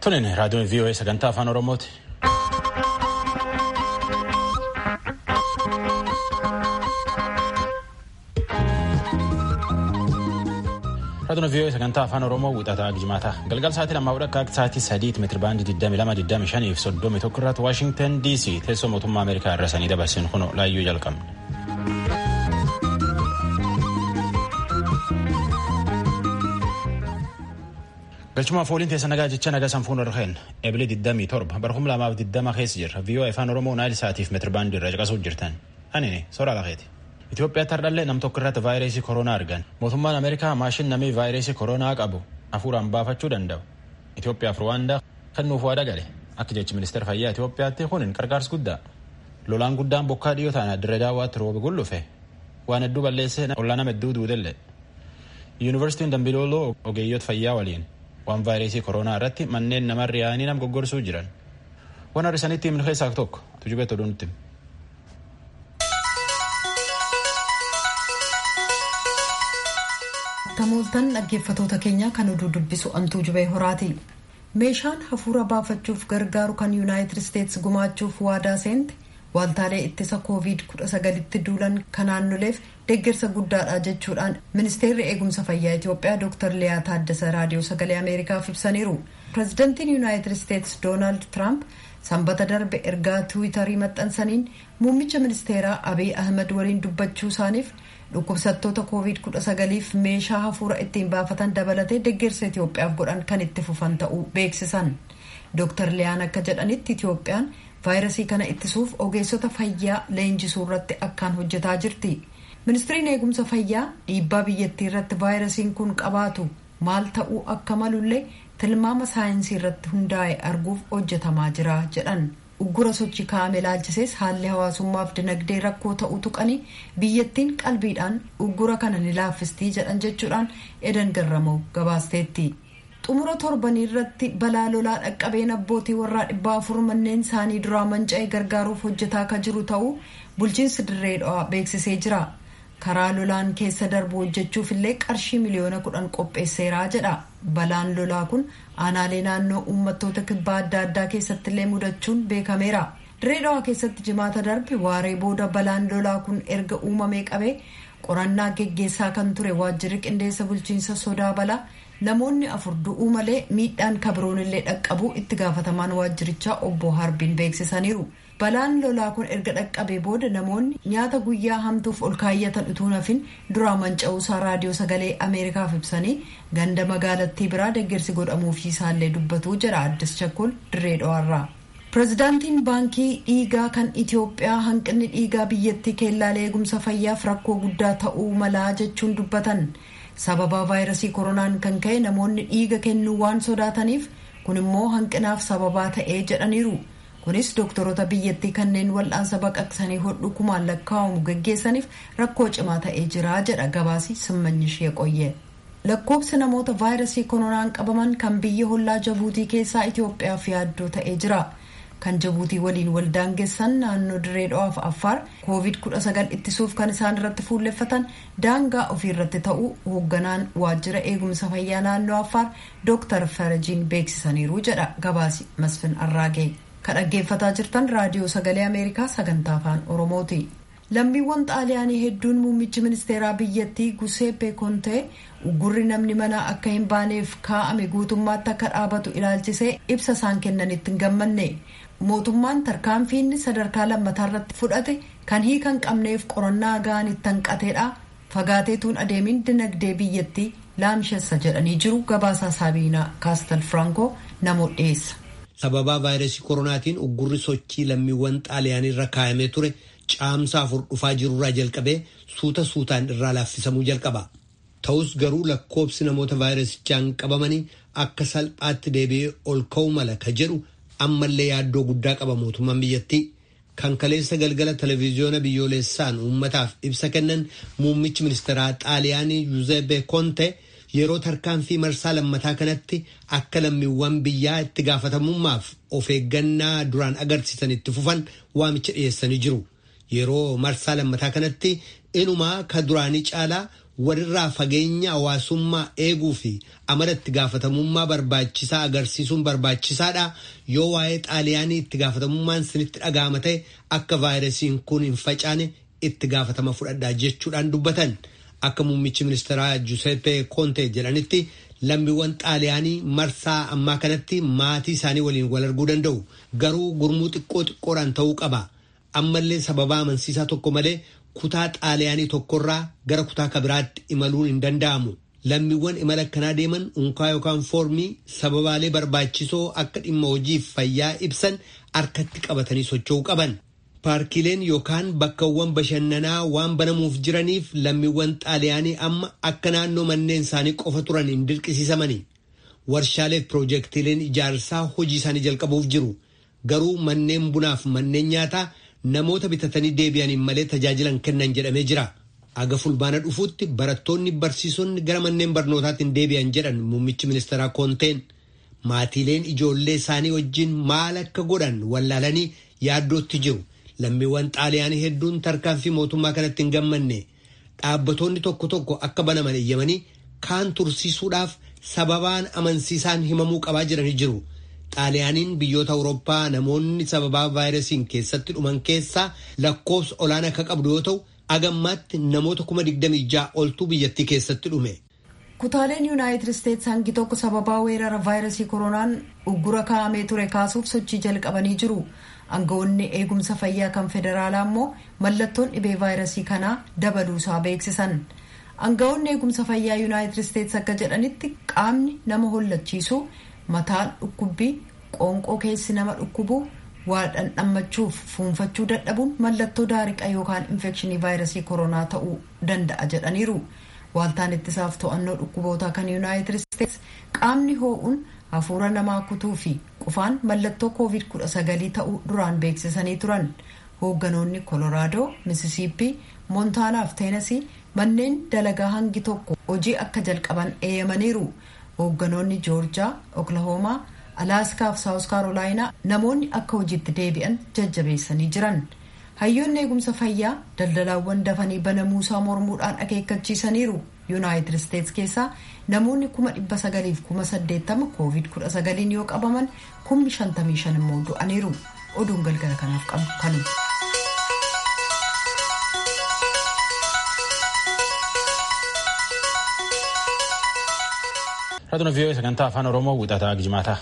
Tunin raadiyoon VOA sagantaa afaan Oromooti. Raadiyoon VOA sagantaa afaan Oromoo wixataa Gijimaataa galgal sa'aatii lammaa akka sa'aatii sadiitti meetira baandii 22 fi 31 irratti Waashingtan DC teessoo mootummaa Ameerikaa irra sanii dabarsin kun laayyuu jalqabna. galchumaaf ooliin teessa nagaa jecha nagaa sanfuun irra keen ebilee 27 bara 2020 keessa jirra VOA afaan oromoo naayil saatiif meetira baandii irra caqasuuf jirtan anini soraa lafeeti. Itoophiyaatti hardhallee nam tokko irratti vaayirasii koronaa argan mootummaan ameerikaa maashin namii vaayirasii koronaa qabu hafuuraan baafachuu danda'u Itoophiyaaf Ruwaandaa kennuuf waada gale akka jechi ministeera fayyaa Itoophiyaatti kun qarqaarsi guddaa lolaan guddaan bokkaa dhiyoo ta'an dirree daawwaatti roobe gullufe waan hedduu balleessee ollaa nama hedduu duudelle yuunivarsiitiin dambilooloo ogeeyyoota fayyaa waliin waan vaayirasii koronaa irratti manneen namarra yaa'anii nama goggorsuu jiran waan har'isanitti himnu keessaa tokko tujubeet oduu nutti Tamooltan dhaggeeffatoota keenya kan oduu dubbisu antuu jubee horaati. Meeshaan hafuura baafachuuf gargaaru kan yuunaayitid isteetsi gumaachuuf waadaa seente waaltaalee ittisa koovid 19tti duulan kan naannoleef deeggarsa guddaadha jechuudhaan ministeerri eegumsa fayyaa Itoophiyaa Dr. Liyaa Taaddasa raadiyoo sagalee Ameerikaaf ibsaniiru. Pireezidantiin yuunaayitid isteetsi Doonaald Tiraamp sanbata darbe ergaa tiwiitarii maxxansaniin muummicha ministeeraa Abiy Ahmed waliin dubbachuu isaaniif dhukkubsattoota koovid 19f meeshaa hafuura ittiin baafatan dabalatee deeggarsa Itoophiyaaf godhan kan itti fufan ta'uu beeksisan. Dr. Liyaan akka jedhanitti Itoophiyaan vaayirasii kana ittisuuf ogeessota fayyaa leenjisuu irratti akkaan hojjetaa jirti. Ministiriin eegumsa fayyaa dhiibbaa biyyattii irratti vaayirasiin kun qabaatu maal ta'uu akka malullee tilmaama saayinsii irratti hundaa'e arguuf hojjetamaa jira jedhan. uggura sochii kaa'ame ilaalchisees haalli hawaasummaaf dinagdee rakkoo ta'uu tuqanii biyyattiin qalbiidhaan uggura kana ni laaffistii jedhan jechuudhaan edan garramoo gabaasteetti. xumura torbanii irratti balaa lolaa dhaqqabeen abbootii warraa dhibbaa afur manneen isaanii duraa manca'ee gargaaruuf hojjetaa akka jiru ta'uu bulchiinsi dirree dhawaa beeksisee jira. karaa lolaan keessa darbu hojjechuuf illee qarshii miliyoona kudhan qopheesseeraa jedha balaan lolaa kun aanaalee naannoo uummattoota kibbaa adda addaa keessatti illee mudachuun beekameera dirree dhawaa keessatti jimaata darbe waaree booda balaan lolaa kun erga uumamee qabee qorannaa geggeessaa kan ture waajjirri qindeessa bulchiinsa sodaa balaa namoonni afur du'uu malee miidhaan kabiroon illee dhaqqabuu itti gaafatamaan waajjirichaa obbo harbiin beeksisaniiru. balaan lolaa kun erga dhaqqabee booda namoonni nyaata guyyaa hamtuuf ol kaayyatan utuu nafin duraa manca'uusaa raadiyoo sagalee ameerikaaf ibsanii ganda magaalattii biraa deeggarsi godhamuufii isaallee dubbatuu jira addis chakkol dirree dhawaarraa. pireezidaantiin baankii dhiigaa kan itiyoophiyaa hanqinni dhiigaa biyyattii keellaalee eegumsa fayyaaf rakkoo guddaa ta'uu malaa jechuun dubbatan sababa vaayirasii koronaan kan ka'e namoonni dhiiga kennuu waan sodaataniif kun immoo hanqinaaf sababaa ta'ee jedhaniiru. kunis doktoroota biyyattii kanneen wal'aansa baqaqsanii hodhu kumaan lakkaa'amu gaggeessaniif rakkoo cimaa ta'ee jira jedha gabaasi simmanyishee qoyye lakkoobsi namoota vaayirasii koronaan qabaman kan biyya hollaa jabuutii keessaa itiyoophiyaaf yaaddoo ta'ee jira kan jabuutii waliin waldaangessan naannoo dirree dhawaaf affaar koovid 19 ittisuuf kan isaan irratti fuulleffatan daangaa ofii irratti ta'uu hoogganaan waajjira eegumsa fayyaa naannoo affaar dooktar farajiin beeksisaniiru jedha gabaasi masfin arraagee. kan dhaggeeffataa jirtan raadiyoo sagalee ameerikaa sagantaa afaan oromooti lammiiwwan xaaliyaanii hedduun muummichi ministeeraa biyyattii guseeppe kontee uggurri namni manaa akka hin baaneef kaa'ame guutummaatti akka dhaabatu ilaalchisee ibsa isaan kennanitti hin gammanne mootummaan tarkaanfiinni sadarkaa lammataa irratti fudhate kan hiikan qabneef qorannaa ga'an itti hanqateedha fagaateetuun adeemin dinagdee biyyattii laamshessa jedhanii jiru gabaasaa saabiinaa kaastal firankoo namoota dhiyeessa. sababaa vaayirasii koronaatiin uggurri sochii lammiiwwan xaaliyaanii irra kaa'amee ture caamsaa afur dhufaa jirurraa jalqabee suuta suutaan irraa laaffisamuu jalqaba. Ta'us garuu lakkoobsi namoota vaayirasichaan qabamanii akka salphaatti deebi'ee ol ka'uu mala ka jedhu ammallee yaaddoo guddaa qaba mootummaan biyyattii. Kan kaleessa galgala televezyiyoona biyyoolessaan uummataaf ibsa kennan muummichi ministeeraa xaaliyaanii Yuzeebe Konte. yeroo tarkaanfii marsaa lammataa kanatti akka lammiiwwan biyyaa itti gaafatamummaaf of eeggannaa duraan agarsiisan itti fufan waamicha dhiyeessanii jiru. Yeroo marsaa lammataa kanatti inumaa ka duraanii caalaa walirraa fageenya hawaasummaa eeguu fi amala itti gaafatamummaa barbaachisaa agarsiisuun barbaachisaadha yoo waa'ee xaaliyaanii itti gaafatamummaan sinitti dhaga'ama ta'e akka vaayirasiin kun hin facaane itti gaafatama fudhadhaa jechuudhaan dubbatan akka muummichi ministeeraa Giuseppe Conte jedhanitti lammiiwwan xaaliyaanii marsaa ammaa kanatti maatii isaanii waliin wal arguu danda'u garuu gurmuu xiqqoo xiqqoodhaan ta'uu qaba ammallee sababa amansiisaa tokko malee kutaa xaaliyaanii tokkorraa gara kutaa kabiraatti imaluun hin danda'amu. Lammiiwwan imala akkanaa deeman unkaa yookaan foormii sababaalee barbaachisoo akka dhimma hojiif fayyaa ibsan harkatti qabatanii socho'uu qaban. Paarkileen yookaan bakkawwan bashannanaa waan banamuuf jiraniif lammiiwwan xaaliyaanii amma akka naannoo manneen isaanii qofa turan hin dirqisiisamani. Warshaalee fi piroojeektiileen ijaarsaa hojii isaanii jalqabuuf jiru. Garuu manneen bunaaf manneen nyaataa namoota bitatanii deebi'aniin malee tajaajilan kennan jedhamee jira. Aga fulbaana dhufuutti barattoonni barsiisonni gara manneen barnootaatti hin deebi'an jedhan muummichi ministeeraa koonteen maatiileen ijoollee isaanii wajjin maal akka godhan wallaalanii yaaddootti jiru. Lammiiwwan xaaliyaanii hedduun tarkaanfii mootummaa kanatti hin gammanne dhaabbattoonni tokko tokko akka banaman eeyyamanii kaan tursiisuudhaaf sababaan amansiisaan himamuu qabaa jiranii jiru. Xaaliyaaniin biyyoota Awurooppaa namoonni sababaa vaayirasiin keessatti dhuman keessaa lakkoofsa olaanaa akka qabdu yoo ta'u agammaatti namoota kuma digdamii ja'a oltuu biyyattii keessatti dhume. Kutaaleen Yuunaayitid Isteets hangi tokko sababaa weerara vaayirasii koronaan uggura kaa'amee ture kaasuuf sochii jalqabanii jiru. Aangawoonni eegumsa fayyaa kan federaalaa immoo mallattoon dhibee vaayirasii kanaa dabaluusaa beeksisan. Aangawoonni eegumsa fayyaa Yuunaayitid Isteets akka jedhanitti qaamni nama hollachiisu mataan dhukkubbii qoonqoo keessi nama dhukkubu waa dhandhammachuuf fuunfachuu dadhabuun mallattoo daariqa yookaan infekshinii vaayirasii koronaa ta'uu danda'a jedhaniiru. Waaltaan ittisaaf to'annoo dhukkubootaa kan Yuunaayitid Isteets qaamni hoo'uun hafuura namaa kutuu fi qufaan mallattoo koovid kudha sagalii ta'uu duraan beeksisanii turan. Hoogganoonni Koloraadoo, Misisiippii, Moontaanaa fi Teenasii manneen dalagaa hangi tokko hojii akka jalqaban eeyyamaniiru. Hoogganoonni Joorjaa, Oklahoomaa, Alaaskaa fi Saawus Kaarolaayinaa namoonni akka hojiitti deebi'an jajjabeessanii jiran. Hayyoonni eegumsa fayyaa daldalaawwan dafanii banamuusaa mormuudhaan akeekkachiisaniiru. Yuunaayitid Isteets keessaa namoonni kuma dhibba sagaliif kuma saddeettama koovid kudha sagaliin yoo qabaman kumni shantamii shan immoo du'aniiru. Oduun galgala kanaaf qabu kanuma. Raadiyoo Viiyoo sagantaa afaan Oromoo wixataa Gijimaataa.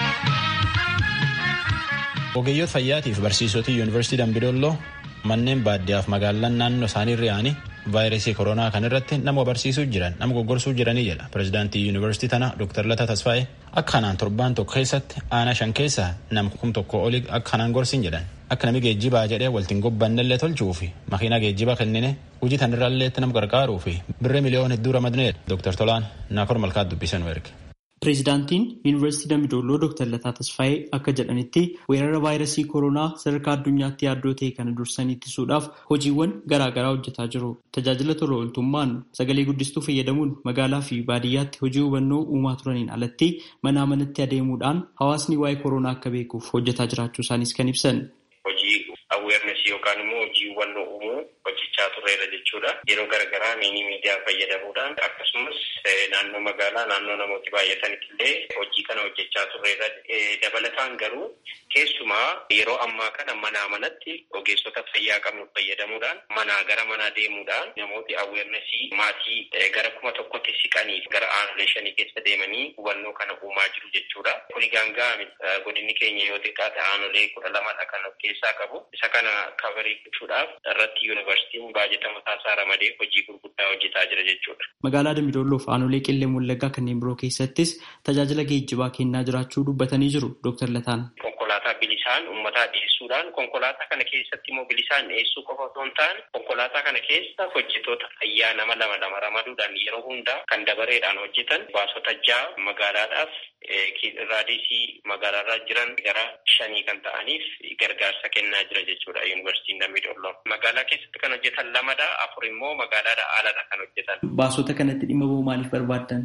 Ogeeyyoota fayyaatiif barsiisota yuunivarsiitii Dambidolloo manneen baadiyyaaf magaalaan naannoo isaanii ri'aanii vaayirasii koronaa kan irratti nama barsiisuu jiran nama goggorsuu jiranii jedha pirezidaantii yuunivarsiitii tana Dr. Lataa Tasfaayee akka kanaan torbaan tokko keessatti aanaa shan keessaa nama kum tokko olii akka kanaan gorsin jedhan akka nami geejjibaa jedhee waltiin gobbannellee tolchuu fi makiinaa geejjibaa kennine hojii tanirraallee nama gargaaruu fi birree miliyoona hedduu ramadneedha Dr. Tolaan Naakor Malkaat dubbisan erge. Pireezidaantiin Yuunivarsiitii Dambidolloo Dr. Lataa Tasfaayee akka jedhanitti weerara vaayirasii koronaa sadarkaa addunyaatti yaaddoo ta'e kana dursanii ittisuudhaaf hojiiwwan garaagaraa hojjetaa jiru. Tajaajila tola ooltummaan sagalee guddistuu fayyadamuun magaalaa fi baadiyyaatti hojii hubannoo uumaa turaniin alatti manaa manatti adeemuudhaan hawaasni waa'ee koronaa akka beekuuf hojjetaa jiraachuu isaanis kan ibsan. Hojii awweernesii yookaan immoo hojii hubannoo uumuu hojjechaa turreera jechuudha. Yeroo garaagaraa miinii miidiyaa fayyadamuudhaan akkasumas naannoo magaalaa naannoo namooti baay'atanitti illee hojii kana hojjechaa turreera. Dabalataan garuu keessumaa yeroo ammaa kana manaa manatti ogeessota fayyaa qabnu fayyadamuudhaan manaa gara manaa deemuudhaan namooti awweernesii maatii gara kuma tokkotti siqanii gara aanolee shanii keessa deemanii hubannoo kana uumaa jiru jechuudha. Kuni gaangaa godinni keenya yoo xiqqaate aanolee kudha lamadha kan of keessaa qabu. Isa kana kabarii gochuudhaaf irratti yuunivarsiitiin baajata mataasaa ramadee hojii gurguddaa hojjetaa jira jechuudha. Magaalaa Dambidolloo fi aanolee qillee Wallaggaa kanneen biroo keessattis tajaajila geejjibaa kennaa jiraachuu dubbatanii jiru Dr. Lataan. Konkolaataa bilisaan uummataa dhiyeessuudhaan konkolaataa kana keessatti immoo bilisaan dhiyeessuu qofa osoo hin taane konkolaataa kana keessa hojjetoota fayyaa nama lama lama ramaduudhaan yeroo hundaa kan dabareedhaan hojjetan baasota ja'a magaalaadhaaf raadiisii magaalaarraa jiran gara shanii kan ta'aniif gargaarsa kennaa jira jechuudha yuunivarsiitiin Dambidolloo. Magaalaa keessatti kan hojjetan lamadha afur immoo magaalaadha aladha kan hojjetan. Baasota kanatti dhimma ba'uu maaliif barbaaddan?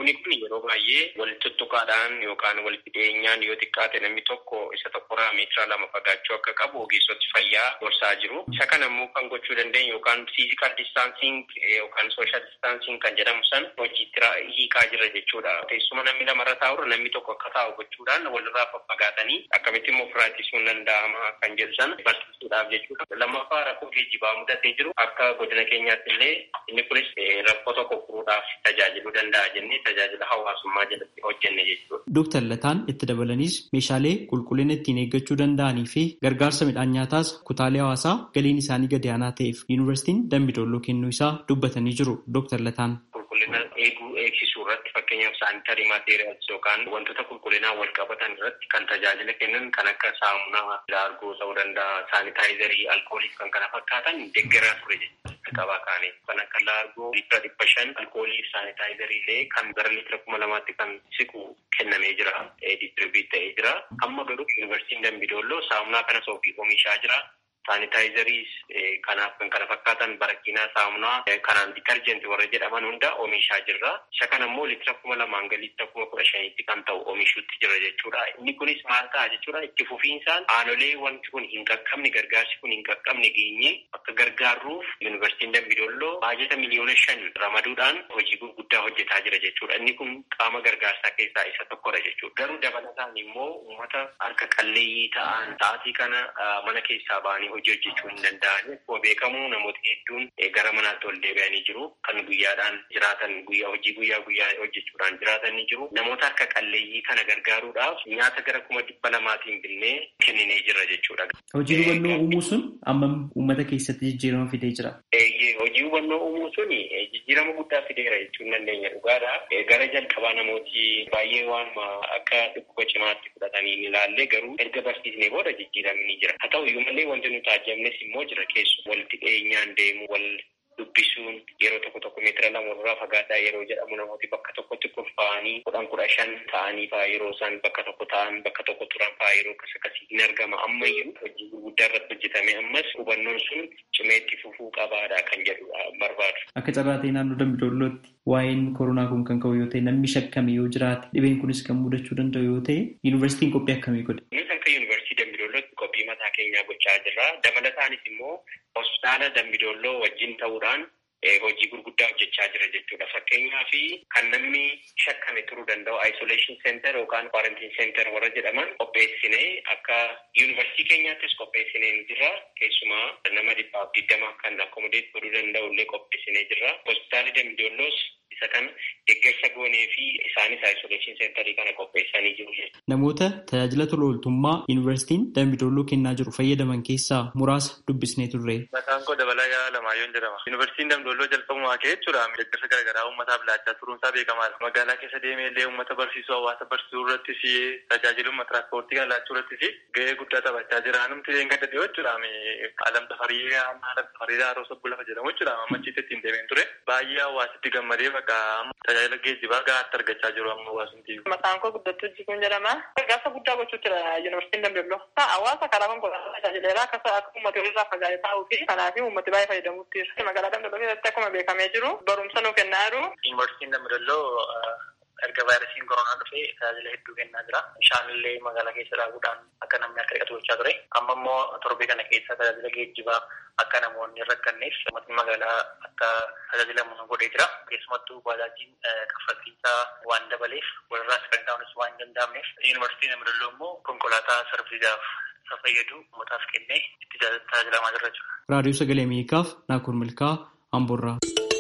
Dhukkubni kun yeroo baay'ee walitti tuttuqaadhaan yookaan walitti dhiyeenyaan yoo xiqqaate namni tokko isa tokkorraa meetira lama fagaachuu akka qabu ogeessoti fayyaa gorsaa jiru. Isa kana immoo kan gochuu dandeenyu yookaan fiizikaal distaansiing yookaan sooshaal distaansiing kan jedhamu san hojiitti hiikaa jira jechuudha. Teessuma namni lamarra taa'urra namni tokko akka taa'u gochuudhaan walirraa faffagaatanii akkamitti immoo ofirraa ittisuun danda'ama kan jedhu san barsiisuudhaaf jechuudha. Lammaffaa rakkoo geejjibaa mudatee jiru akka godina keenyaatti illee inni kunis rakkoo tokko furuudhaaf tajaajiluu danda'a jennee tajaajila hawaasummaa jalatti hojjenne jechuudha. Dooktar Lataan itti dabalanis meeshaalee qulqullina ittiin eeggachuu danda'anii fi gargaarsa midhaan nyaataas kutaalee hawaasaa galiin isaanii gadi aanaa ta'eef yuunivarsiitiin Dambidolloo kennuu isaa dubbatanii jiru Dooktar Lataan. Qulqullina eeguu eegsisuu irratti fakkeenyaaf saanitarii maateeriyaals yookaan wantoota qulqullinaa wal qabatan irratti kan tajaajila kennan kan akka saamunaa laargoo ta'uu danda'a saanitaayizarii alkoolii kan kana fakkaatan deeggaraa ture jechuudha. qabaa kaanii kan akka laargoo liitira dhibba shan alkoolii saanitaayizarii illee kan gara liitira kuma lamaatti kan siqu kennamee jira distribiit ta'ee jira amma garuu yuunivarsiitiin dambidolloo saamunaa kanas ofii oomishaa jira saanitaayizarii kanaaf kan kana fakkaatan barakiinaa saamunaa kanaan ditarjenti warra jedhaman hunda oomishaa jirra isa kana immoo liitira kuma lamaan ga liitira kuma kudha shaniitti kan ta'u oomishuutti jira jechuudha inni kunis maal ta'a jechuudha itti fufiinsaan aanolee wanti kun hin qaqqabne gargaarsi kun hin qaqqabne geenye akka gargaarruuf yuunivarsiitiin dambidolloo baajata miliyoona shan ramaduudhaan hojii gurguddaa hojjetaa jira jechuudha inni kun qaama gargaarsaa keessaa isa tokkodha jechuudha garuu dabalataan immoo uummata harka qalleeyyii ta'an sa'aatii kana mana keessaa ba'anii hojii hojjechuu hin danda'an akkuma beekamu namoota hedduun gara manaatti ol deebi'anii jiru kan guyyaadhaan jiraatan guyyaa hojii guyyaa guyyaa hojjechuudhaan jiraatan ni jiru namoota harka qalleeyyii kana gargaaruudhaaf nyaata gara kuma dhibba lamaatiin binnee kenninee jira jechuudha. Hojii hubannoo uumuu sun ammam uummata keessatti jijjiirama fidee jira? Hojii hubannoo uumuu sun jijjiirama guddaa fideera jechuun dandeenya dhugaadha. Gara jalqabaa namooti baay'ee waanuma akka dhukkuba cimaatti fudhatanii ni ilaalle garuu erga barsiisnee booda jijjiiramni ni jira. Haa ta'u iyyuu malee wanti nuti taajjabnes immoo jira keessu walitti dhiyeenyaan deemu wal dubbisuun yeroo tokko tokko meetira lama irraa fagaataa yeroo jedhamu namooti bakka tokkotti kurfaa'anii kudhan kudha shan ta'anii fa'aa yeroo isaan bakka tokko ta'an bakka tokko turan fa'aa yeroo akkas akkasii hin argama ammayyuu hojii gurguddaa irratti hojjetame ammas hubannoon sun cimeetti fufuu qabaadha kan jedhu barbaadu. Akka carraa ta'e naannoo Dambidollootti waa'een koronaa kun kan ka'u yoo ta'e namni shakkame yoo jiraate dhibeen kunis kan mudachuu danda'u yoo ta'e yuunivarsiitiin qophii akkamii godhe? Innis akka yuunivarsiitii Dambidollootti qophii mataa keenyaa gochaa jirra. Dabalataanis immoo hospitaala Dambidolloo wajjin ta'uudhaan hojii gurguddaa hojjechaa jira jechuudha. Fakkeenyaa fi kan namni shakkame turuu danda'u isolation center yookaan quarantine center warra jedhaman qopheessinee akka yuunivarsiitii keenyaattis qopheessinee jira. Keessumaa nama dhibbaaf digdama kan akkomodeet godhuu danda'u illee qopheessinee jira. Hospitaalli Dambidoolloos isa kana deeggarsa goonee fi isaanis isolation centerii kana qopheessanii jiru jechuudha. Namoota tajaajila tola ooltummaa yuunivarsiitiin Dambidolloo kennaa jiru fayyadaman keessaa muraasa dubbisnee turre. Maqaan koo Dabalaa Yaalamaayyoon jedhama. Yuunivarsiitiin Dambidolloo jalqabumaa ka'ee jechuudha. Deeggarsa garaagaraa uummataaf laachaa turuunsaa beekamaadha. Magaalaa keessa deemee illee uummata barsiisuu hawaasa barsiisuu irrattis tajaajiluma tiraanspoortii kan laachuu irrattis gahee guddaa taphachaa jira. Namti illee gadda dhiyoo jechuudha. Alam tafarii alam tafarii haaroo sabbu lafa jedhamu jechuudha. Ammachiitti ittiin deemeen ture. Baay'ee hawaasitti gammadee bakka tajaajila geejjibaa gahaatti argachaa jiru amma hawaasumti. Maqaan koo guddattuu jikuun jedhama. Gargaarsa guddaa gochuu jira yuunivarsiitiin Dambidolloo. Hawaasa karaa konkolaataa tajaajileera akka akka uummata irraa fagaatee taa'uu fi kanaaf uummati baay'ee fayyadamuutti jira. Magaalaa Dambidolloo keessatti akkuma beekamee jiru barumsa nuu kennaa jiru. Yuunivarsiitiin Dambidolloo erga vaayirasiin koronaa dhufee tajaajila hedduu kennaa jira. Bishaan illee magaalaa keessa dhaabuudhaan akka namni akka dhiqatu gochaa ture. Amma immoo torbee kana keessa tajaajila geejjibaa akka namoonni hin rakkanneef uummatni magaalaa akka tajaajilamu godhee jira. Keessumattuu baajaajiin kaffaltiisaa waan dabaleef walirraas kan ta'unis waan hin danda'amneef yuunivarsiitiin Dambidolloo immoo konkolaataa sarbiisaaf isa fayyadu uummataaf kennee itti tajaajilamaa jira jechuudha. Raadiyoo Sagalee Ameerikaaf Naakur Milkaa Amboorraa.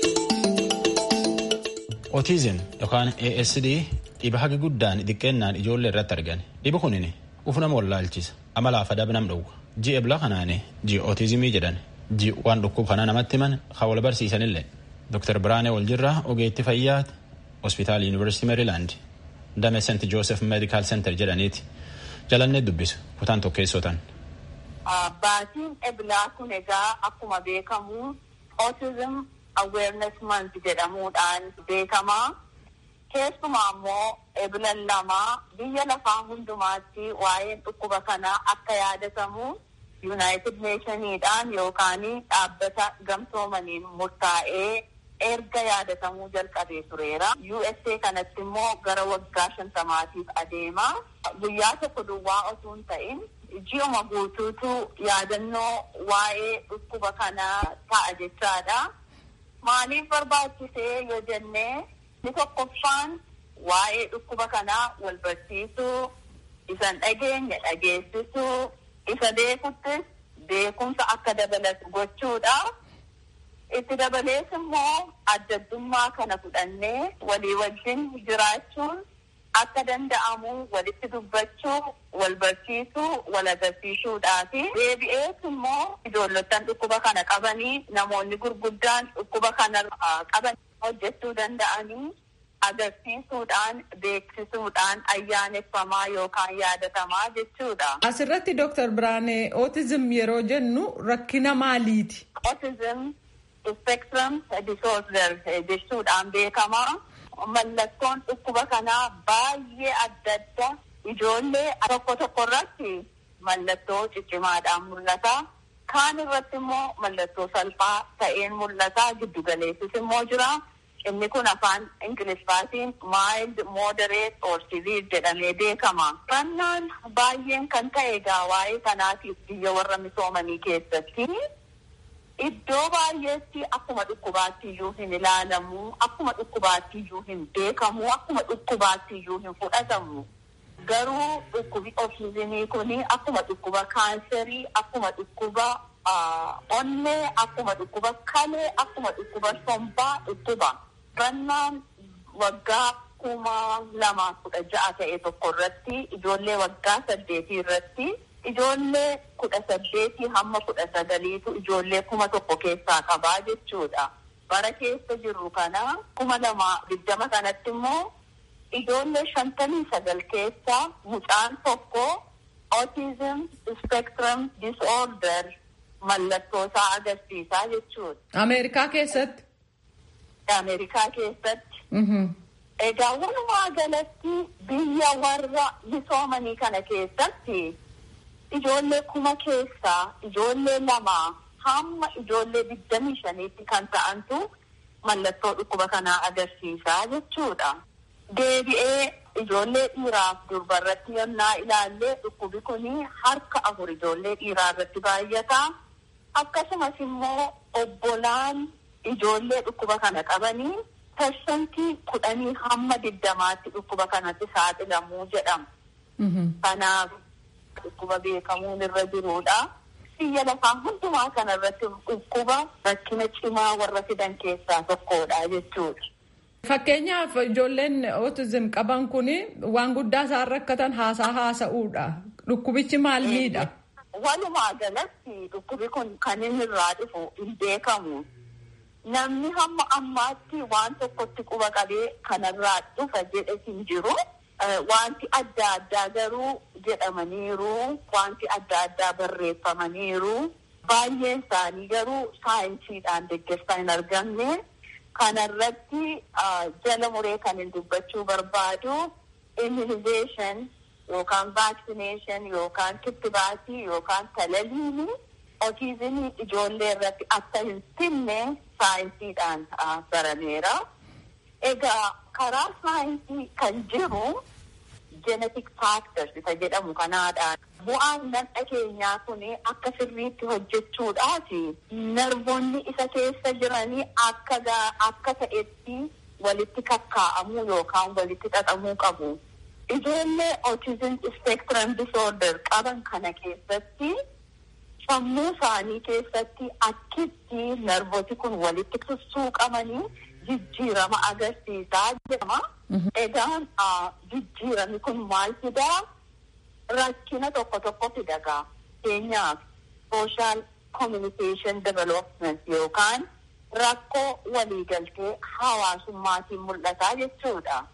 Otiizim yookaan ASD dhiba haga guddaan xiqqeennaan ijoollee irratti argan. Dhibi kunin uf nama wallaalchisa. Amalaaf adab nam dhowwa. Ji'a ebla kanaane ji'a otiizimii jedhan. Ji'a waan dhukkub kana namatti himan kan wal barsiisanillee. Dr. Biraanee Waljirraa ogeetti fayyaa hospitaala Yuunivarsiitii Meerilaand damee Seent Joosef Meedikaal Seentar jedhaniiti. Jalannee dubbisu kutaan tokkeessotan. Baatiin eblaa kun egaa akkuma beekamu autism awareness month jedhamuudhaan beekamaa. Keessumaa immoo eblan lama biyya lafaa hundumaatti waa'een dhukkuba kanaa akka yaadatamu United Nationiidhaan yookaan dhaabbata gamtoomaniin murtaa'ee erga yaadatamuu jalqabee tureera. USA kanatti immoo gara waggaa shantamaatiif adeema. Guyyaa tokko duwwaa osoo hin ta'in ji'uma guutuutu yaadannoo waa'ee dhukkuba kanaa ta'a jechaadha. Maaliif barbaachisee yoo jennee inni tokkoffaan waa'ee dhukkuba kanaa wal barsiisuu, isan dhageenya dhageessisuu, isa beekuttis beekumsa akka dabalatu gochuudha. Itti dabalees immoo adda addummaa kana fudhannee walii wajjin jiraachuun akka danda'amu walitti dubbachuu, wal barsiisuu, wal agarsiisuudhaafi deebi'ees immoo ijoollottan dhukkuba kana qabanii namoonni gurguddaan dhukkuba kana qaban hojjechuu danda'anii agarsiisuudhaan beeksisuudhaan ayyaaneffamaa yookaan yaadatamaa jechuudha. Asirratti Dooktar Biraanee ootizim yeroo jennu rakkina maaliiti? Ootizim spectrum disorder jechuudhaan beekama. Mallattoon dhukkuba kanaa baay'ee adda adda. Ijoollee tokko tokko irratti mallattoo ciccimaadhaan mul'ata. Kaan irratti immoo mallattoo salphaa ta'een mul'ata. Giddugaleessis immoo jira. Inni kun afaan Ingiliffaatiin mild, moderate or severe jedhamee beekama. Fannaan baay'een kan ta'e egaa waa'ee kanaatiif biyya warra misoomanii keessatti iddoo baay'eetti akkuma dhukkubaatti iyyuu hin ilaalamu, akkuma dhukkubaatti iyyuu hin beekamu, akkuma dhukkubaatti iyyuu hin fudhatamu. Garuu dhukkubi ootizimii kun akkuma dhukkuba kaanserii, akkuma dhukkuba onnee, akkuma dhukkuba kalee, akkuma dhukkuba sombaa dhukkuba. Fannaan waggaa kuma lama kudha ja'a ta'e tokko irratti ijoollee waggaa saddeetii irratti ijoollee kudha saddeetii hamma kudha sagaliitu ijoollee kuma tokko keessaa qabaa jechuudha. Bara keessa jirru kana kuma lama digdama kanatti immoo ijoollee shantamii sagal keessaa mucaan tokko autism spectrum disorder mallattoo isaa agarsiisaa jechuudha. Ameerikaa keessatti. Ameerikaa keessatti. Egaa walumaa galatti biyya warra misoomanii kana keessatti ijoollee kuma keessaa ijoollee lama hamma ijoollee digdamii shaniitti kan ta'antu mallattoo dhukkuba kanaa agarsiisaa jechuudha. Deebi'ee ijoollee dhiiraaf durbarratti yennaa ilaallee dhukkubi kun harka afur ijoollee dhiiraa irratti baay'ata. Akkasumas immoo obbolaan ijoollee dhukkuba kana qabanii parsantii kudhanii hamma digdamaatti dhukkuba kanatti saaxilamuu jedhama. Kanaaf dhukkuba beekamuun irra jirudha. Biyya lafaa hundumaa kana irratti dhukkuba rakkina cimaa warra fidan keessaa tokkodha jechuudha. Fakkeenyaaf ijoolleen ootizim qaban kun waan guddaa isaan rakkatan haasaa haasa'uudha. Dhukkubichi maal miidha? Walumaa galatti dhukkubi kun kan inni irraa dhufu hin beekamu. Namni hamma ammaatti waan tokkotti quba qabee kanarraa dhufa jedhe hin jiru. Wanti adda addaa garuu jedhamaniiru. Wanti adda addaa barreeffamaniiru. Baay'een isaanii garuu saayinsiidhaan deeggarsaa hin argamne. Kanarratti jala muree kan hin dubbachuu barbaadu immunization yookaan vaccination yookaan kittibaatii yookaan talaliini ootizimii ijoollee irratti akka hin finne saayinsiidhaan barameera. Egaa karaa saayinsii kan jiru genetic factors isa jedhamu kanaadhaan bu'aan nadha keenyaa kun akka sirriitti hojjechuudhaaf narvoonni isa keessa jiranii akka akka ta'etti walitti kakkaa'amuu yookaan walitti xaxamuu qabu. Ijoollee autism spectrum disorder qaban kana keessatti sammuu isaanii keessatti akkitti narvooti kun walitti sussuuqamanii jijjiirama agarsiisaa jedhama. Egaan jijjiirami kun maal fidaa? Rakkina tokko tokko fidagaa. Fakkeenyaaf social communication development yookaan rakkoo waliigaltee hawaasummaatiin mul'ataa jechuudha.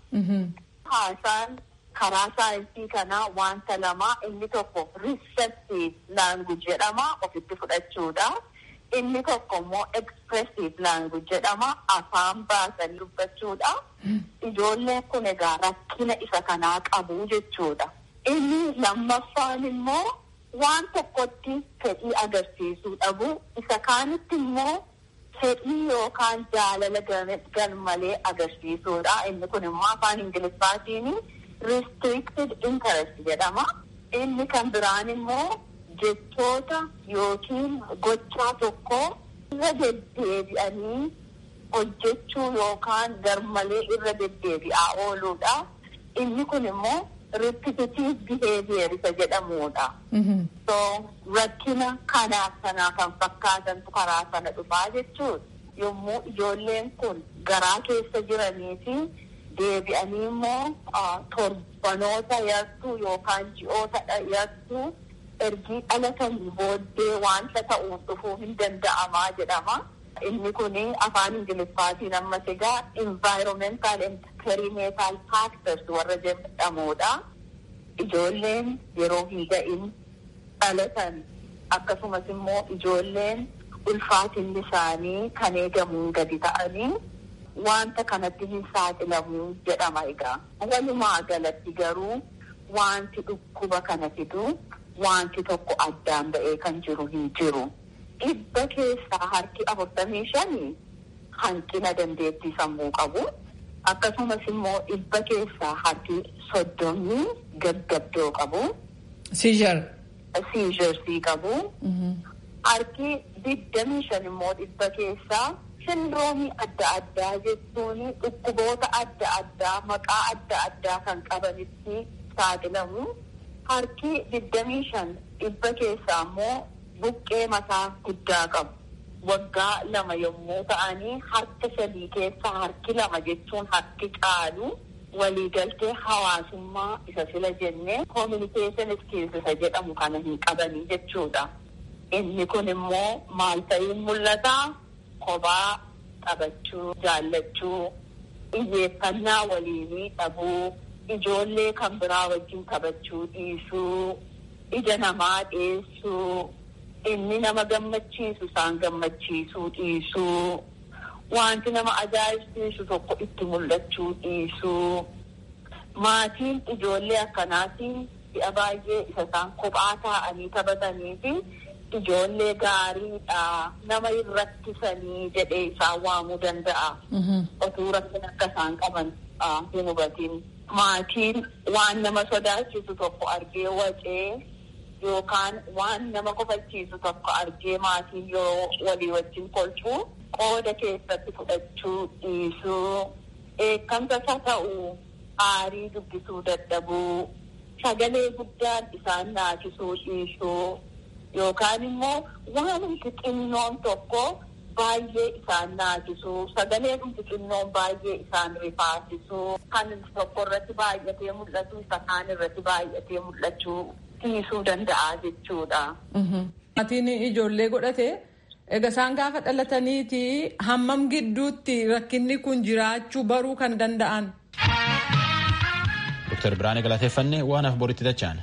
Haasaan karaa saayinsii kanaa wanta lama inni tokko receptive language jedhama ofitti fudhachuudha. Inni tokko immoo expressive language jedhama afaan baasanii dubbachuudha. Ijoolleen kun egaa rakkina isa kanaa qabu jechuudha. Inni lammaffaan immoo waan tokkotti fedhii agarsiisuu dhabu isa kaanitti immoo fedhii yookaan jaalala garmalee agarsiisuudha. Inni kun immoo afaan Ingiliffaatiin restricted interest jedhama. Inni kan biraan immoo jechoota yookiin gochaa tokko irra deddeebi'anii hojjechuu yookaan garmalee irra deddeebi'aa ooluudha. Inni kun immoo repetitive behavior isa jedhamudha. So rakkina kanaaf sanaa kan fakkaatantu karaa sana dhufaa jechuudha. Yommuu ijoolleen kun garaa keessa jiranii fi deebi'anii immoo torbanoota yartuu yookaan ji'oota yartuu ergii dhalatanii booddee wanta ta'uuf dhufuu hin danda'amaa jedhama. Inni kun afaan Ingiliffaatiin ammas egaa environmental and perinatal factors warra jedhamudha. Ijoolleen yeroo hin ga'in dhalatan akkasumas immoo ijoolleen ulfaatinni isaanii kan eegamuun gadi ta'anii wanta kanatti hin saaxilamu jedhama egaa. Walumaa galatti garuu wanti dhukkuba kana fidu wanti tokko addaan ba'ee kan jiru hin jiru. Dhibba keessaa harki afurtamii shanii hanqina dandeettii sammuu qabu. Akkasumas immoo dhibba keessaa harki soddomii gaggabdoo qabu. Siizar. Siizarsii qabu. Harki digdamii shan immoo dhibba keessaa sindiroomii adda addaa jechuun dhukkuboota adda addaa maqaa adda addaa kan qabanitti saaxilamu. Harki digdamii shan dhibba keessaa immoo buqqee mataa guddaa qabu. Waggaa lama yommuu ta'anii harka sadii keessaa harki lama jechuun harki caalu waliigaltee hawaasummaa isa sila jennee communication skills isa jedhamu kana hin qabanii jechuudha. Inni kun immoo maal ta'iin mul'ata? Kophaa taphachuu, jaallachuu, xiyyeeffannaa waliinii dhabuu, ijoollee kan biraa wajjin taphachuu dhiisuu, ija namaa dhiyeessuu, inni nama gammachiisu isaan gammachiisuu dhiisuu, wanti nama ajaa'ibsiisu tokko itti mul'achuu dhiisuu, maatiin ijoollee akkanaatiin si'a baay'ee isa isaan kophaa taa'anii taphatanii fi ijoollee gaariidha nama hin rakkisanii jedhee isaan waamuu danda'a. Otuu rakkina akka isaan qaban hin hubatin. Maatiin waan nama sodaachisu tokko argee wacee yookaan waan nama kofachiisu tokko argee maatiin yeroo walii wajjin kolfuu qooda keessatti fudhachuu dhiisuu eekkamsa isa ta'uu aarii dubbisuu dadhabuu sagalee guddaan isaan naasisuu dhiisuu yookaan immoo waanumti xinnoon tokko baay'ee isaan naasisuu sagalee dhumti xinnoon baay'ee isaan rifaasisuu kan tokko irratti baay'atee mul'atu isa kaan irratti baay'atee mul'achuu dhiisuu danda'a jechuudha. Maatiin ijoollee godhate egaa isaan gaafa dhalataniiti hammam gidduutti rakkinni kun jiraachuu baruu kan danda'an. Dr. Biraanee galateeffannee waan af boritti dachaan.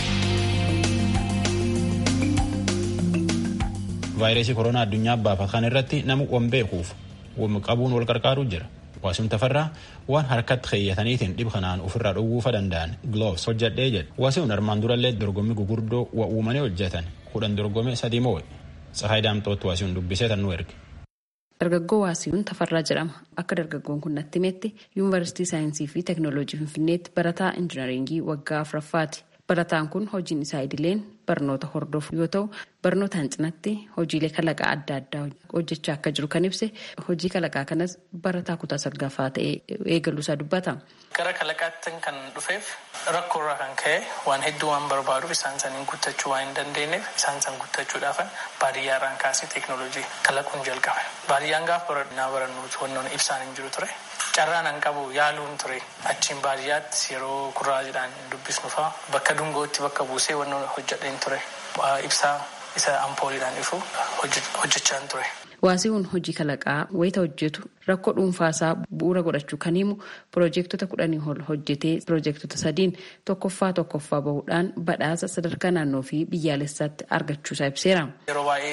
vaayirasii koronaa addunyaa baafatan irratti nama wan beekuuf wan qabuun wal qarqaaruu jira. Waasiin tafarraa waan harkatti keeyyataniitiin dhib kanaan ofirraa dhowwuufa danda'an gloves hojjedhee jedha. Waasiin armaan durallee dorgommii gugurdoo waa uumanii hojjetan kudhan dorgome sadii moo'e. Tsahaay Daamtootti waasiin dubbisee tan nu erge. Dargaggoo Waasiyuun Tafarraa jedhama. Akka dargaggoon kun natti himetti Yuunivarsiitii Saayinsii fi Teekinooloojii Finfinneetti barataa Injinaringii waggaa afuraffaati. Barataan kun hojiin isaa idileen barnoota hordofu yoo ta'u barnootaan cinatti hojiilee kalaqaa adda addaa hojjechaa akka jiru kan ibse hojii kalaqaa kanas barataa kutaa salgaffaa ta'ee eegaluusaa dubbata. Gara kalaqaatti kan dhufeef rakkoorraa kan ka'e waan hedduu waan barbaaduuf isaan saniin guuttachuu waan hin dandeenyeef isaan san guuttachuudhaaf baadiyyaarraan kaasee teeknooloojii kalaquun jalqabe. Baadiyyaan gaafa barannaa barannuuti wannoon ibsaan hin jiru ture. Carraan an qabu yaaluun ture achiin baadiyyaatti yeroo kurraajiidhaan dubbisnu fa'a bakka dungootti bakka buusee wannoon hojjedheen ture ibsaa isa ampooliidhaan ifu hojjechaan ture. Waasiiwwan hojii kalaqaa wayita hojjetu rakkoo dhuunfaasaa bu'uura godhachuu kan himu piroojeektota kudhanii ol hojjetee piroojeektota sadiin tokkoffaa tokkoffaa bahuudhaan badhaasa sadarkaa naannoo fi biyyaalessaatti argachuusaa ibseera. Yeroo baay'ee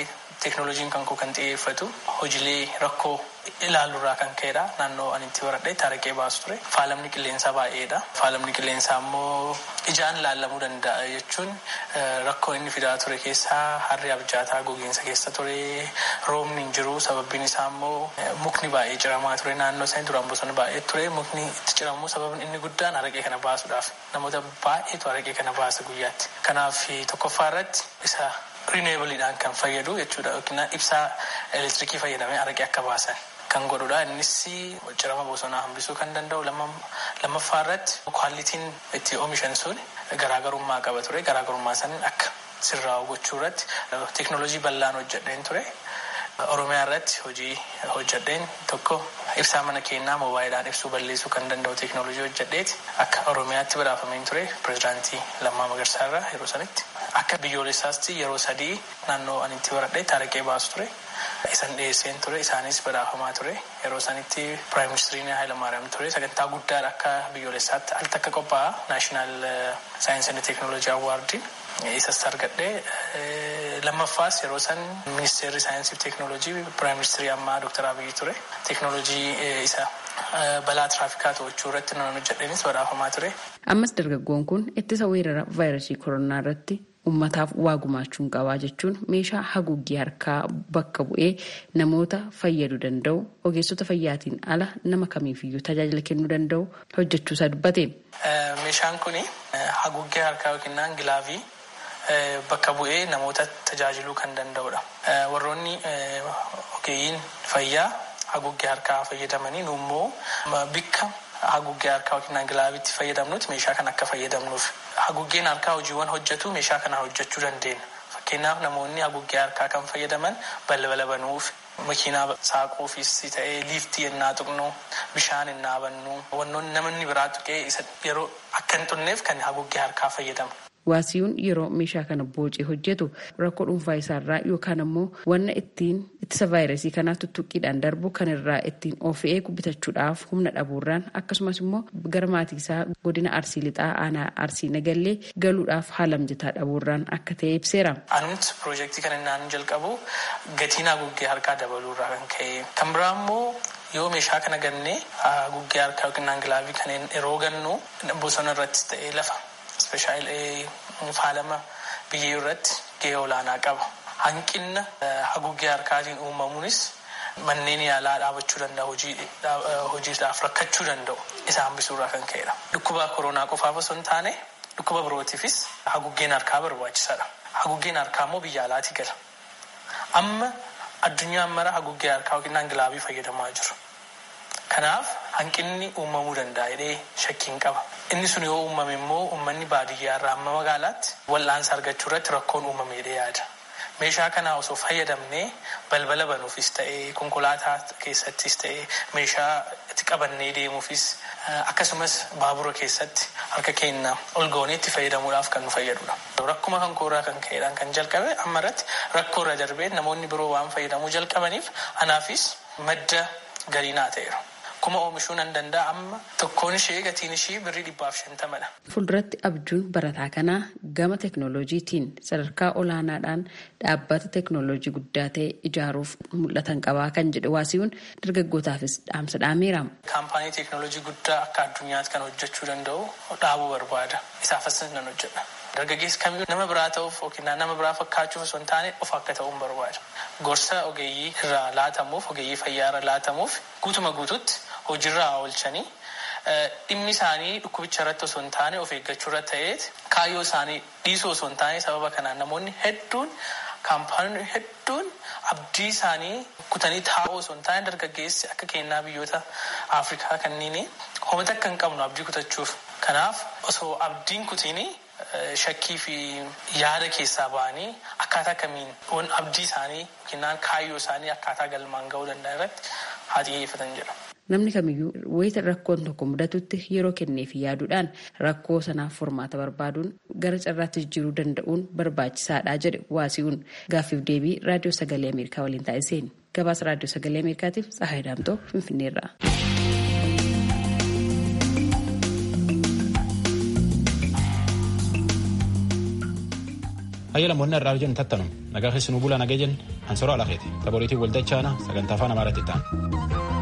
teeknooloojiin kan koo kan xiyyeeffatu hojiilee rakkoo ilaaluurraa kan ka'edha. Naannoo ani itti baradhetti araqee baasu ture. Faalamni qilleensaa baay'eedha. Faalamni qilleensaa immoo ijaan laallamuu danda'a jechuun rakkoo inni fidaa ture keessaa harri abjaataa gogiinsa keessa ture. Roobni hin jiru. Sababbiin isaa immoo mukni baay'ee ciramaa ture. Naannoo isaanii duraan bosona baay'ee ture. Mukni itti ciramuu sababni inni guddaan araqee kana baasuudhaaf. Namoota baay'eetu araqee kana baasa guyyaatti. Kanaaf tokkoffaa irratti isa rineebaliidhaan kan fayyadu jechuudha yookiin ibsaa elektirikii fayyadamee araqee akka baasan kan godhudha. Innis cirama bosonaa hambisuu kan danda'u lammaffaa irratti kwaalitiin itti oomishan sun garaagarummaa qaba ture. Garaagarummaa sanin akka sirraa'u gochuu irratti teeknooloojii bal'aan hojjedheen ture. Oromiyaa irratti hojii hojjedheen tokko ibsaa mana keenyaa moobaayilaan ibsuu balleessuu kan danda'u teeknooloojii hojjedheeti akka Oromiyaatti badhaafameen ture pirezidaantii Lammaa Magarsaa irraa yeroo sanitti akka biyyoolessaatti yeroo sadii naannoo ani itti baradheetti araqee baasu ture. Isan dhiyeesseen ture isaanis badhaafamaa ture yeroo sanitti piraayim ministiriin Hayilamaariyaam ture sagantaa guddaadha akka biyyoolessaatti al takka qophaa'a naashinaal saayinsii and teeknooloojii awwaardiin isas argadhee lammaffaas yeroo san ministeerri saayinsii fi teeknooloojii piraayim ministirii ammaa dooktar Abiyyi ture teeknooloojii isa balaa tiraafikaa to'achuu irratti nan hojjedheenis badhaafamaa ture. Ammas dargaggoon kun ittisa weerara vaayirasii koronaa irratti ummataaf waa gumaachuun qabaa jechuun meeshaa haguuggii harkaa bakka bu'ee namoota fayyaduu danda'u ogeessota fayyaatiin ala nama kamiifiyyuu tajaajila kennuu danda'u hojjechuusaa dubbate. Meeshaan kun haguuggee harkaa yookiin gilaavii bakka bu'ee namoota tajaajiluu kan danda'udha. Warroonni ogeeyyiin fayyaa haguuggee harkaa fayyadamanii nu immoo bikka haguuggee harkaa yookiin gilaaviitti fayyadamnutti meeshaa kan akka fayyadamnuuf. Haguuggeen harkaa hojiiwwan hojjetu meeshaa kana hojjechuu dandeenya. Fakkeenyaaf namoonni haguuggee harkaa kan fayyadaman balbala banuuf makiinaa saaquufis ta'ee liiftii yennaa tuqnu bishaan yennaa bannu wannoonni namni biraa tuqee yeroo akka hin xunneef kan haguuggee harkaa fayyadamu. Waasiyuun yeroo meeshaa kana boocee hojjetu rakkoo dhuunfaa isaarraa yookaan ammoo wanna ittiin ittisa vaayirasii kanaa tuttuqqiidhaan darbu kan irraa ittiin of eegu bitachuudhaaf humna dhabuurraan akkasumas immoo gara maatii isaa godina arsii lixaa aanaa arsii nagallee galuudhaaf haala mijataa dhabuurraan akka ta'e ibseera. Anumti piroojeektii kana innaan jalqabu gatiin haguuggee harkaa dabaluurraa kan ka'e kan biraa immoo yoo meeshaa kana gannee haguuggee harkaa yookiin gilaavii kanneen yeroo gannu bosona irratti ta'ee lafa. Ispeeshaalee faalama biyyee irratti gahee olaanaa qaba. Hanqinna haguuggee harkaatiin uumamuunis manneen yaalaa dhaabachuu danda'a hojiidhaaf rakkachuu danda'u isa hambisuurraa kan ka'edha. Dhukkuba koronaa qofaaf osoo hin taane dhukkuba birootiifis haguuggeen harkaa barbaachisaadha. Haguuggeen harkaa immoo biyya alaatii gala. Amma addunyaan mara haguuggee harkaa yookiin gilaavii fayyadamaa jiru. Kanaaf hanqinni uumamuu danda'a jedhee shakkiin qaba. Inni sun yoo uumame immoo uummanni baadiyyaa irraa amma magaalaatti wal'aansa argachuu irratti rakkoon uumame jedhee yaada. Meeshaa kana osoo fayyadamnee balbala banuufis ta'ee konkolaataa keessattis ta'ee meeshaa itti qabannee deemuufis akkasumas baabura keessatti harka keenya ol goonee itti fayyadamuudhaaf kan nu fayyadudha. Rakkuma kan koorraa kan ka'eedhaan kan jalqabe amma irratti rakkoo irra darbee namoonni biroo waan fayyadamuu jalqabaniif anaafis madda galiinaa ta'eera. Kuma oomishuu nan danda'a amma tokkoon ishee gatiin ishee birrii dhibbaaf shantamadha. Fuulduratti abjuun barataa kanaa gama teeknooloojiitiin sadarkaa olaanaadhaan dhaabbata teeknooloojii guddaa ta'e ijaaruuf mul'atan qabaa kan jedhe waasiyuun dargaggootaafis dhaamsa dhaameera. Kaampaanii teeknooloojii guddaa akka addunyaatti kan hojjechuu danda'u dhaabuu barbaada. Isaafis nan hojjedha. Dargaggeessi kamiyyuu nama biraa ta'uuf yookiin nama biraa fakkaachuuf osoo hin taane of akka ta'uun barbaada. Gorsa ogeeyyii irraa laatamuuf ogeeyyii fayyaa irraa laatamuuf guutuma guututti hojiirraa oolchanii dhimmi isaanii dhukkubicha irratti osoo hin taane of eeggachuu irratti ta'eet kaayyoo isaanii dhiisuu osoo hin taane sababa kanaan namoonni hedduun kaampaaniin hedduun abdii isaanii kutanii taa'uu osoo hin taane dargaggeessi akka kennaa biyyoota Afrikaa kanneen homata akka hin qabnu abdii kutachuuf. Kanaaf osoo abdiin kutiini shakkii fi yaada keessaa ba'anii akkaataa kamiin abdii isaanii yookiin kaayyoo isaanii akkaataa galmaan ga'uu danda'an irratti haa xiyyeeffatan jedha. Namni kamiyyuu wayita rakkoon tokko mudatutti yeroo kenneef yaaduudhaan rakkoo sanaaf furmaata barbaaduun gara carraatti jijjiiruu danda'uun barbaachisaadha jedhe waasiyuun gaaffiif deebii raadiyoo sagalee ameerikaa waliin taasiseen gabaasa raadiyoo sagalee ameerikaatiif tsahaay daamtoo finfinneerra. Hayya lammoonni irraa jennu tattanum nagaa keessi nu bulaa nagee jennu ansaroo alakeeti taphooliitiin waldachaana sagantaa afaan amaaraatti ta'an.